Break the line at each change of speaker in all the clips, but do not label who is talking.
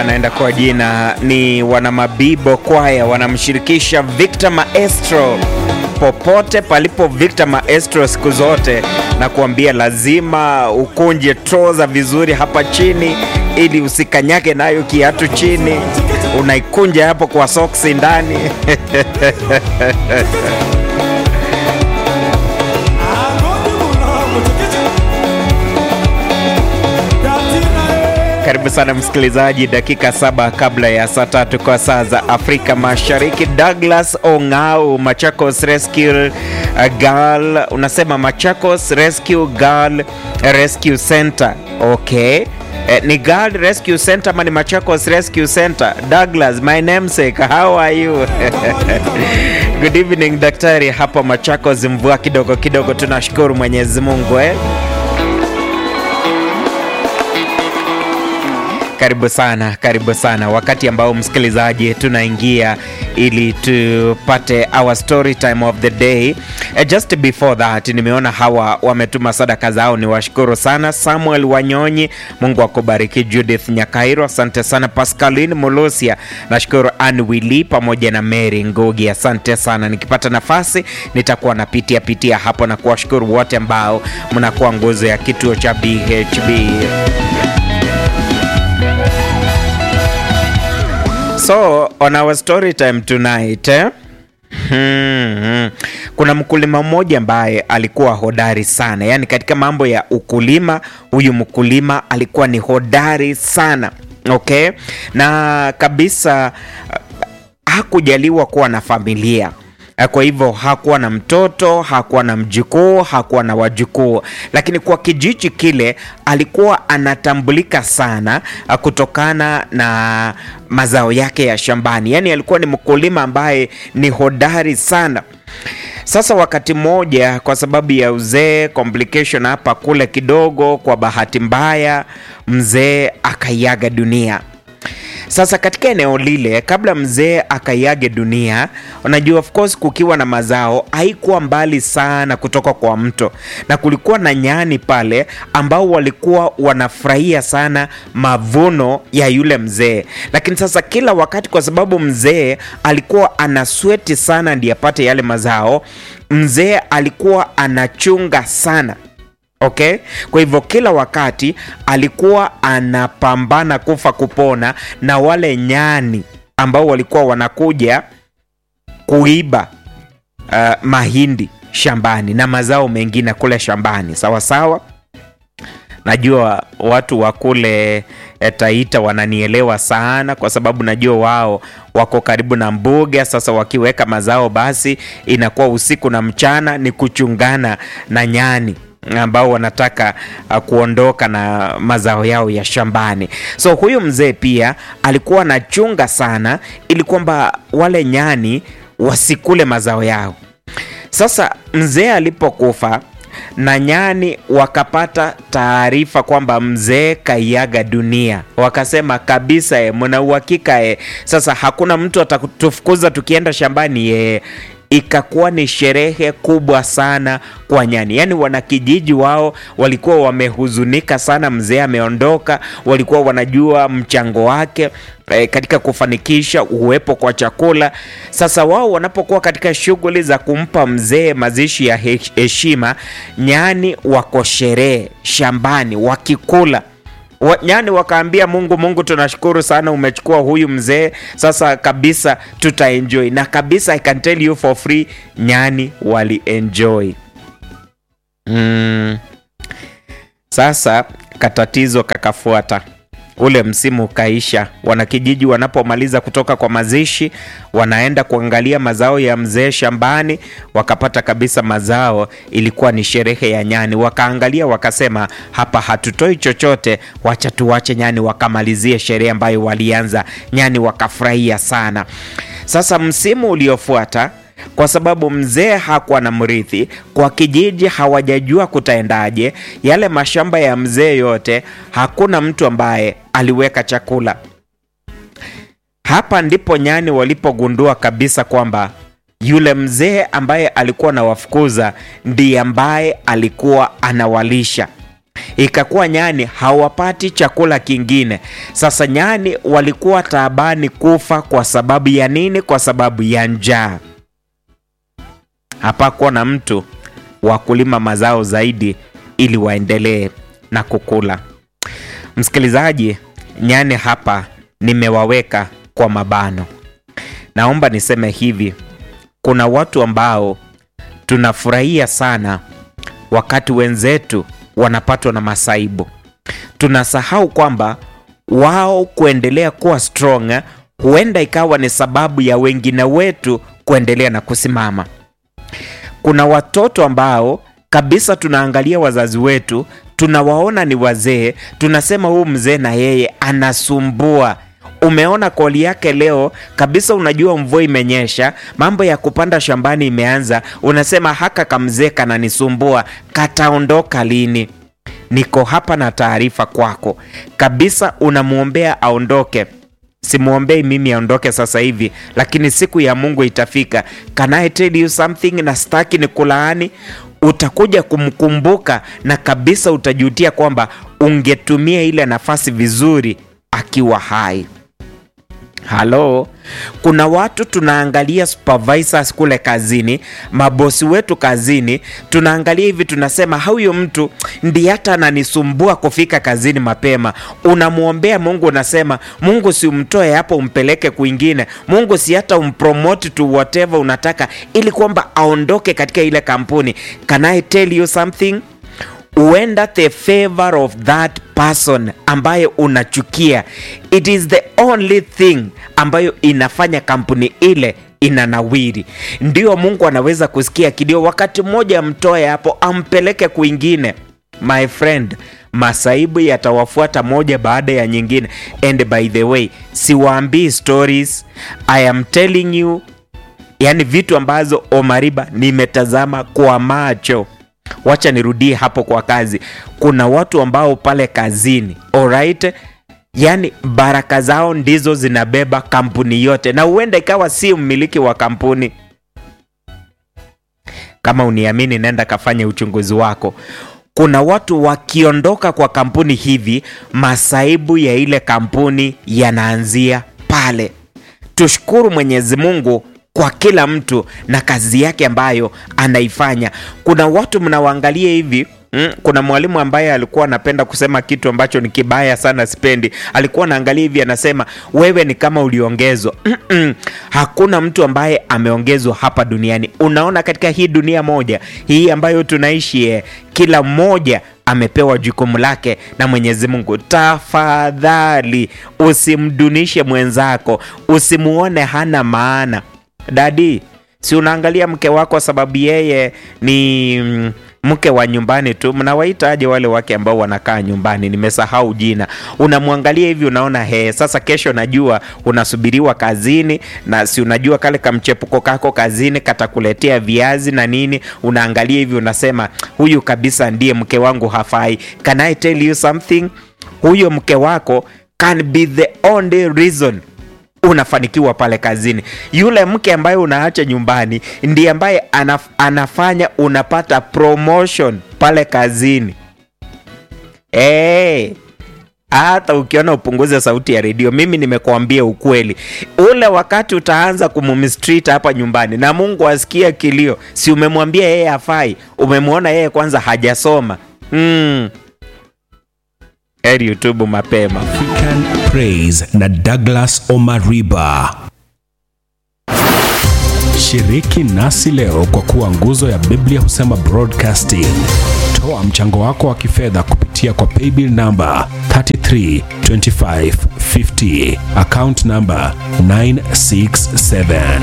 anaenda kwa jina ni Wanamabibo Kwaya, wanamshirikisha Victor Maestro. Popote palipo Victor Maestro siku zote, na kuambia lazima ukunje troza vizuri hapa chini, ili usikanyage nayo kiatu chini, unaikunja hapo kwa soksi ndani Karibu sana msikilizaji, dakika saba kabla ya saa tatu kwa saa za Afrika Mashariki. Douglas Ong'au, Machakos Rescue Girl, unasema Machakos Rescue Girl Rescue Center. Okay. Eh, ni Girl Rescue Center ama ni Machakos Rescue Center? Douglas, my namesake, how are you? Good evening daktari, hapa Machakos mvua kidogo kidogo, tunashukuru Mwenyezi Mungu eh? Karibu sana, karibu sana, wakati ambao msikilizaji tunaingia ili tupate our story time of the day. Uh, just before that, nimeona hawa wametuma sadaka zao, ni washukuru sana. Samuel Wanyonyi, Mungu akubariki. Judith Nyakairo, asante sana. Pascaline Molosia, nashukuru. Ann Willy pamoja na Mary Ngugi, asante sana. Nikipata nafasi nitakuwa napitia pitia hapo na kuwashukuru wote ambao mnakuwa nguzo ya kituo cha BHB. So on our story time tonight eh? Hmm, hmm. Kuna mkulima mmoja ambaye alikuwa hodari sana, yaani katika mambo ya ukulima, huyu mkulima alikuwa ni hodari sana okay, na kabisa hakujaliwa kuwa na familia kwa hivyo hakuwa na mtoto, hakuwa na mjukuu, hakuwa na wajukuu, lakini kwa kijiji kile alikuwa anatambulika sana kutokana na mazao yake ya shambani. Yaani alikuwa ni mkulima ambaye ni hodari sana. Sasa wakati mmoja, kwa sababu ya uzee, complication hapa kule kidogo, kwa bahati mbaya mzee akaiaga dunia. Sasa katika eneo lile, kabla mzee akaiage dunia, unajua of course, kukiwa na mazao haikuwa mbali sana kutoka kwa mto, na kulikuwa na nyani pale ambao walikuwa wanafurahia sana mavuno ya yule mzee. Lakini sasa kila wakati, kwa sababu mzee alikuwa anasweti sana ndiye apate yale mazao, mzee alikuwa anachunga sana Okay, kwa hivyo kila wakati alikuwa anapambana kufa kupona na wale nyani ambao walikuwa wanakuja kuiba uh, mahindi shambani na mazao mengine kule shambani. Sawa sawa, najua watu wa kule Taita wananielewa sana, kwa sababu najua wao wako karibu na mbuga. Sasa wakiweka mazao, basi inakuwa usiku na mchana ni kuchungana na nyani ambao wanataka uh, kuondoka na mazao yao ya shambani. So huyu mzee pia alikuwa anachunga sana ili kwamba wale nyani wasikule mazao yao. Sasa mzee alipokufa na nyani wakapata taarifa kwamba mzee kaiaga dunia, wakasema kabisa, e, mna uhakika e, sasa hakuna mtu atatufukuza tukienda shambani e, ikakuwa ni sherehe kubwa sana kwa nyani. Yaani wanakijiji wao walikuwa wamehuzunika sana, mzee ameondoka. Walikuwa wanajua mchango wake e, katika kufanikisha uwepo kwa chakula. Sasa wao wanapokuwa katika shughuli za kumpa mzee mazishi ya heshima, nyani wako sherehe shambani wakikula wa, nyani wakaambia Mungu, Mungu tunashukuru sana umechukua huyu mzee, sasa kabisa tutaenjoy na kabisa, I can tell you for free, nyani walienjoy. Mm. Sasa katatizo kakafuata ule msimu ukaisha. Wanakijiji wanapomaliza kutoka kwa mazishi, wanaenda kuangalia mazao ya mzee shambani, wakapata kabisa mazao ilikuwa ni sherehe ya nyani. Wakaangalia wakasema, hapa hatutoi chochote, wacha tuwache nyani wakamalizie sherehe ambayo walianza. Nyani wakafurahia sana. Sasa msimu uliofuata kwa sababu mzee hakuwa na mrithi, kwa kijiji hawajajua kutaendaje. Yale mashamba ya mzee yote, hakuna mtu ambaye aliweka chakula. Hapa ndipo nyani walipogundua kabisa kwamba yule mzee ambaye alikuwa anawafukuza ndiye ambaye alikuwa anawalisha. ikakuwa nyani hawapati chakula kingine. Sasa nyani walikuwa taabani kufa kwa sababu ya nini? Kwa sababu ya njaa. Hapakuwa na mtu wa kulima mazao zaidi ili waendelee na kukula. Msikilizaji, nyani hapa nimewaweka kwa mabano. Naomba niseme hivi, kuna watu ambao tunafurahia sana wakati wenzetu wanapatwa na masaibu. Tunasahau kwamba wao kuendelea kuwa strong huenda ikawa ni sababu ya wengine wetu kuendelea na kusimama. Kuna watoto ambao kabisa tunaangalia wazazi wetu, tunawaona ni wazee, tunasema huyu mzee na yeye anasumbua. Umeona koli yake leo kabisa, unajua mvua imenyesha, mambo ya kupanda shambani imeanza, unasema haka kamzee kananisumbua, kataondoka lini? Niko hapa na taarifa kwako kabisa, unamwombea aondoke. Simwombei mimi aondoke sasa hivi, lakini siku ya Mungu itafika. Can I tell you something? Na staki ni kulaani, utakuja kumkumbuka na kabisa utajutia kwamba ungetumia ile nafasi vizuri akiwa hai. Halo, kuna watu tunaangalia supervisors kule kazini, mabosi wetu kazini, tunaangalia hivi, tunasema huyo mtu ndiye hata ananisumbua kufika kazini mapema. Unamwombea Mungu, unasema Mungu, si umtoe hapo umpeleke kwingine. Mungu, si hata umpromote to whatever unataka, ili kwamba aondoke katika ile kampuni. Can I tell you something? huenda the favor of that person ambayo unachukia, it is the only thing ambayo inafanya kampuni ile inanawiri. Ndio Mungu anaweza kusikia kilio, wakati mmoja amtoe hapo ampeleke kwingine. My friend, masaibu yatawafuata moja baada ya nyingine. And by the way, siwaambii stories, I am telling you, yani vitu ambazo Omariba nimetazama kwa macho. Wacha nirudie hapo kwa kazi. Kuna watu ambao pale kazini, alright, yani baraka zao ndizo zinabeba kampuni yote, na huenda ikawa si mmiliki wa kampuni. Kama uniamini, nenda kafanye uchunguzi wako. Kuna watu wakiondoka kwa kampuni hivi, masaibu ya ile kampuni yanaanzia pale. Tushukuru Mwenyezi Mungu kwa kila mtu na kazi yake ambayo anaifanya. Kuna watu mnawaangalia hivi Mm, kuna mwalimu ambaye alikuwa anapenda kusema kitu ambacho ni kibaya sana, sipendi. Alikuwa anaangalia hivi, anasema wewe ni kama uliongezwa. Mm -mm. Hakuna mtu ambaye ameongezwa hapa duniani. Unaona, katika hii dunia moja hii ambayo tunaishi eh, kila mmoja amepewa jukumu lake na Mwenyezi Mungu. Tafadhali usimdunishe mwenzako, usimuone hana maana. Dadi, si unaangalia mke wako sababu yeye ni mm, mke wa nyumbani tu. Mnawaitaje wale wake ambao wanakaa nyumbani? Nimesahau jina. Unamwangalia hivi, unaona he, sasa kesho najua unasubiriwa kazini, na si unajua kale kamchepuko kako kazini katakuletea viazi na nini. Unaangalia hivi, unasema huyu kabisa ndiye mke wangu, hafai. Can I tell you something? Huyo mke wako can be the only reason unafanikiwa pale kazini. Yule mke ambaye unaacha nyumbani ndiye ambaye anaf, anafanya unapata promotion pale kazini. Hey, hata ukiona upunguze sauti ya redio, mimi nimekuambia ukweli. Ule wakati utaanza kumumistreat hapa nyumbani na Mungu asikia kilio, si umemwambia yeye hafai? Umemwona yeye kwanza hajasoma mm. Heri utubu mapema.
African Praise na Douglas Omariba. Shiriki nasi leo kwa kuwa nguzo ya Biblia husema broadcasting. Toa mchango wako wa kifedha kupitia kwa paybill number 332550 account number 967.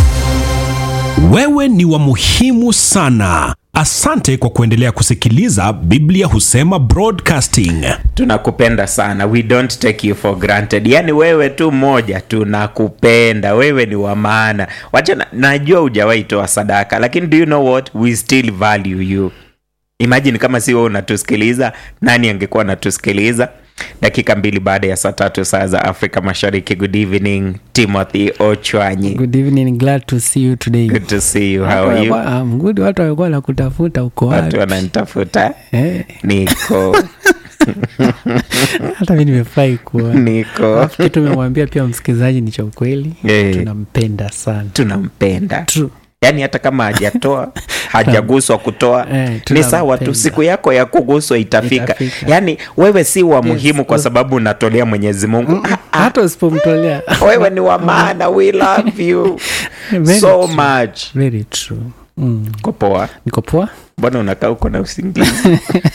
Wewe ni wa muhimu sana. Asante kwa kuendelea kusikiliza Biblia husema broadcasting.
tunakupenda sana we don't take you for granted yaani wewe tu mmoja tunakupenda wewe ni wa maana wacha na, najua hujawahi toa sadaka lakini do you know what we still value you imagine kama si wewe unatusikiliza nani angekuwa anatusikiliza dakika mbili baada ya saa tatu saa za afrika mashariki good evening timothy ochwanyi
Good evening, glad to see you today.
good to see you how are you
Watu- I'm good. Watu walikuwa nakutafuta uko
watu
wapi?
wananitafuta
Eh,
niko
hata mi nimefurahi kuona.
niko
Alafu kitu umemwambia pia msikilizaji ni cha ukweli,
Eh.
tunampenda sana.
tunampenda
True.
yaani hata kama hajatoa hajaguswa kutoa
Eh,
ni
tunampenda.
sawa tu siku yako ya kuguswa itafika,
Itafika.
yaani wewe si wa muhimu kwa
yes.
sababu unatolea mwenyezi mungu ah, ah,
Hata usipomtolea
wewe ni wa maana we love you
Very
so
true.
much
very true. Mm.
Uko poa
Niko poa,
mbona unakaa uko na usingizi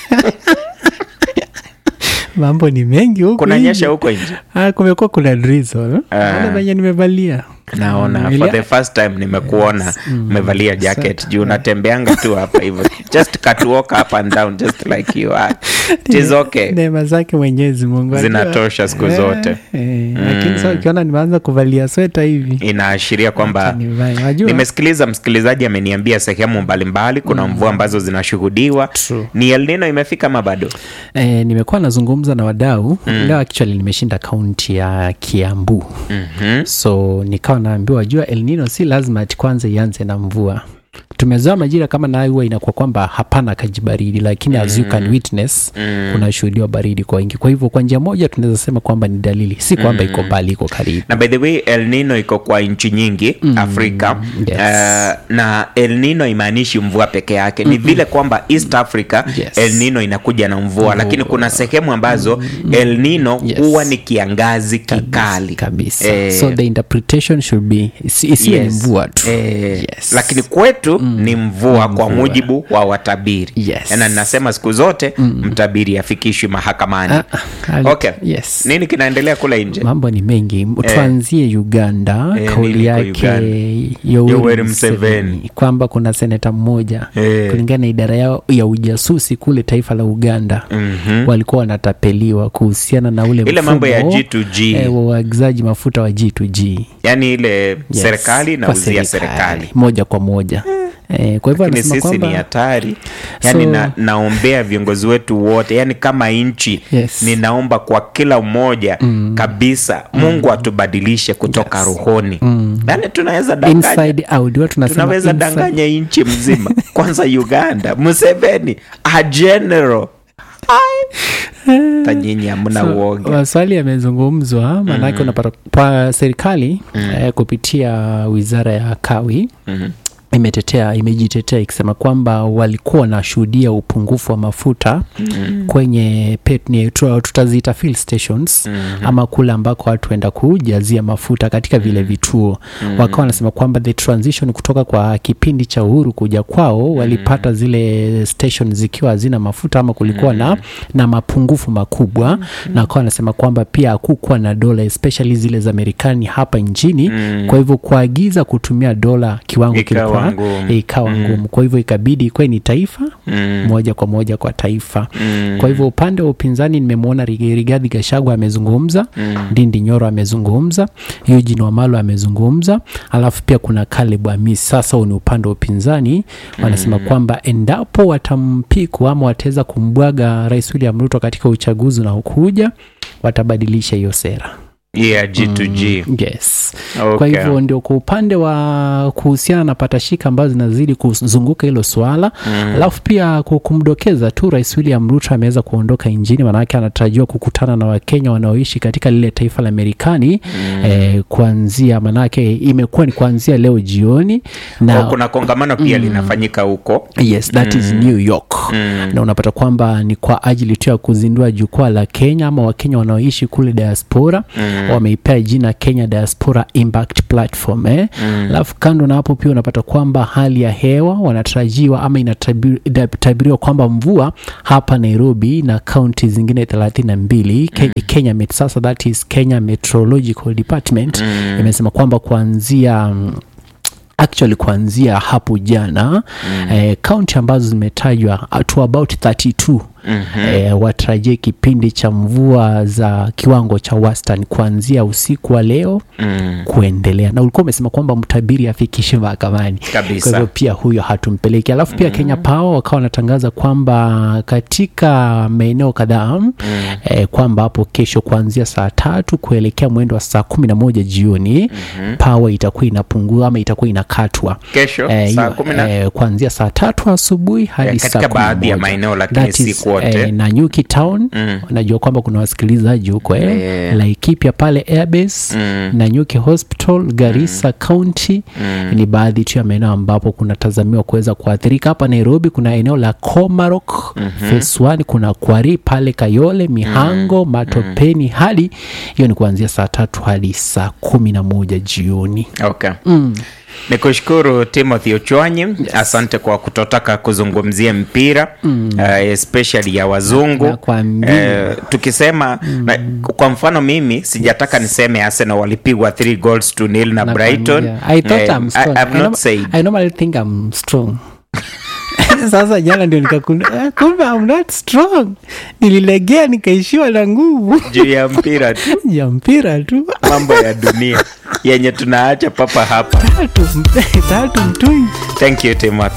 mambo ni mengi huku
kunanyesha
nje.
huko nje
Ah, kumekuwa kuna drizzle.
Ah.
Naona venye nimevalia
naona
Mm,
for
nilia-
the first time nimekuona umevalia jacket juu unatembeanga tu hapa hivyo just catwalk up and down just like you are it is okay
neema zake mwenyezi mungu ajua.
Zinatosha siku
Eh,
zote.
eh, lakini sa ukiona nimeanza kuvalia sweta hivi
inaashiria kwamba
nivae. Wajua,
nimesikiliza msikilizaji ameniambia sehemu mbalimbali kuna mvua ambazo zinashuhudiwa
True.
ni El Nino imefika ama bado
eh, nimekuwa nazungumza na wadau leo actually nimeshinda kaunti ya kiambu
mm-hmm.
so nikawa naambiwa wajua El Nino si lazima ati kwanza ianze na mvua tumezoea majira kama nayo huwa inakuwa kwamba hapana kajibaridi lakini as you can witness kunashuhudiwa baridi kwa wingi kwa hivyo kwa njia moja tunaweza sema kwamba ni dalili si kwamba iko mbali iko karibu
na by the way El Nino iko kwa nchi nyingi Afrika
yes.
uh, na El Nino imaanishi mvua peke yake ni vile kwamba East Africa
Yes.
El Nino inakuja na mvua lakini kuna sehemu ambazo El Nino
Yes.
huwa ni kiangazi kikali
kabisa
Eh,
so the interpretation should be isi- isiwe ni mvua tu
Eh,
Yes.
lakini kwetu ni mvua kwa mujibu wa watabiri
Yes.
na ninasema siku zote mtabiri afikishwi mahakamani
Ah, ah,
okay.
yes.
nini kinaendelea kule nje
mambo ni mengi tuanzie uganda
Eh, nini
kauli
iko
yake
Uganda?
Yoweri
Yoweri
Museveni
Museveni.
kwamba kuna seneta mmoja
Eh.
kulingana na idara yao ya ujasusi kule taifa la uganda
Mhm.
walikuwa wanatapeliwa kuhusiana na ule
ile mambo ya
mfumo,
G2G
eh, wa uagizaji mafuta wa G2G
yaani ile
Yes,
serikali
kwa
inauzia serikali
moja kwa moja eh, kwa hivyo
lakini
anasema
sisi ni
kwamba
hatari yaani
So-
na, naombea viongozi wetu wote yaani kama nchi
Yes.
ninaomba kwa kila mmoja kabisa mungu atubadilishe kutoka rohoni yaani tunaweza danganya
inside out watu tunasema
tunaweza
inside-
danganya nchi mzima kwanza uganda museveni a general tanyinyi hamna
So,
uoga
maswali yamezungumzwa maanake unapata pa serikali eh, kupitia wizara ya kawi
Mhm.
imetetea imejitetea ikisema kwamba walikuwa wanashuhudia upungufu wa mafuta mm-hmm. kwenye pet, ni, tu- tutaziita fill stations mm-hmm. ama kule ambako watu waenda kujazia mafuta katika vile vituo mm-hmm. wakawa wanasema kwamba the transition kutoka kwa kipindi cha uhuru kuja kwao walipata zile station zikiwa hazina mafuta ama kulikuwa na, na mapungufu makubwa na wakawa wanasema kwamba pia hakukuwa na dola especially zile za Marekani hapa nchini kwa hivyo kuagiza kutumia dola kiwango
Ikawa
kilikuwa
ngumu.
ikawa ngumu kwa hivyo ikabidi ikuwe ni taifa
Mm.
moja kwa moja kwa taifa
Mm.
kwa hivyo upande wa upinzani nimemwona Rig- Rigathi Gachagua amezungumza Ndindi Nyoro amezungumza Eugene Wamalwa amezungumza alafu pia kuna Caleb Amisi sasa huu ni upande wa upinzani wanasema kwamba endapo watampiku ama wataweza kumbwaga Rais William Ruto katika uchaguzi unaokuja watabadilisha hiyo sera
yeah g2g
yes
Okay.
kwa hivyo ndio kwa upande wa kuhusiana na patashika ambazo zinazidi kuzunguka hilo swala alafu pia ku- kumdokeza tu rais william ruto ameweza kuondoka nchini maanake anatarajiwa kukutana na wakenya wanaoishi katika lile taifa la marekani eh, kuanzia maanake imekuwa ni kuanzia leo jioni na
Kwa kuna kongamano pia linafanyika huko
yes that is new york na unapata kwamba ni kwa ajili tu ya kuzindua jukwaa la kenya ama wakenya wanaoishi kule diaspora wameipea jina kenya diaspora impact platform eh? alafu kando na hapo pia unapata kwamba hali ya hewa wanatarajiwa ama inatabiriwa kwamba mvua hapa nairobi na kaunti zingine thelathini na mbili Ke- kenya Met, sasa that is kenya meteorological department imesema kwamba kuanzia mm, actually kuanzia hapo jana mm. eh, kaunti ambazo zimetajwa uh, to about 32 eh, watarajie kipindi cha mvua za kiwango cha wastani kuanzia usiku wa leo
Mm.
kuendelea na ulikuwa umesema kwamba mtabiri afikishe mahakamani
Kabisa.
kwa hivyo pia huyo hatumpeleki alafu pia kenya power wakawa wanatangaza kwamba katika maeneo kadhaa eh, kwamba hapo kesho kuanzia saa tatu kuelekea mwendo wa saa kumi na moja jioni power itakuwa inapungua ama itakuwa inakatwa
Kesho
Eh,
saa
hiyo,
kumi na
eh, kuanzia saa tatu asubuhi hadi
Eh,
saa
katika
kumi na
baadhi ya
moja.
maeneo, lakini
That
si
is,
kwote.
eh, na Nyuki Town
Mm.
najua kwamba kuna wasikilizaji huko eh,
Eh.
Laikipia pale Airbase
Mm.
na Nyuki Hospital Garissa County ni baadhi tu ya maeneo ambapo kunatazamiwa kuweza kuathirika. Hapa Nairobi kuna eneo la Komarok phase 1, kuna Kwari pale Kayole, Mihango, Matopeni hadi hiyo ni kuanzia saa tatu hadi saa kumi na moja jioni.
Okay. Ni kushukuru Timothy Ochwanyi, asante kwa kutotaka kuzungumzia mpira uh, especially ya wazungu
Nakwambia.
Eh, tukisema na, kwa mfano mimi sijataka niseme Arsenal walipigwa 3 goals to nil na Brighton.
Nakwambia. I thought
Eh,
I'm strong.
I, I've
I
not
norm-
said
I normally think I'm strong. Sasa jana ndio nikakunda kumbe I'm not strong. Nililegea nikaishiwa na nguvu
juu ya mpira tu,
ya mpira tu
mambo ya dunia yenye tunaacha papa hapa.
tatu tatu mtui
Thank you Timothy.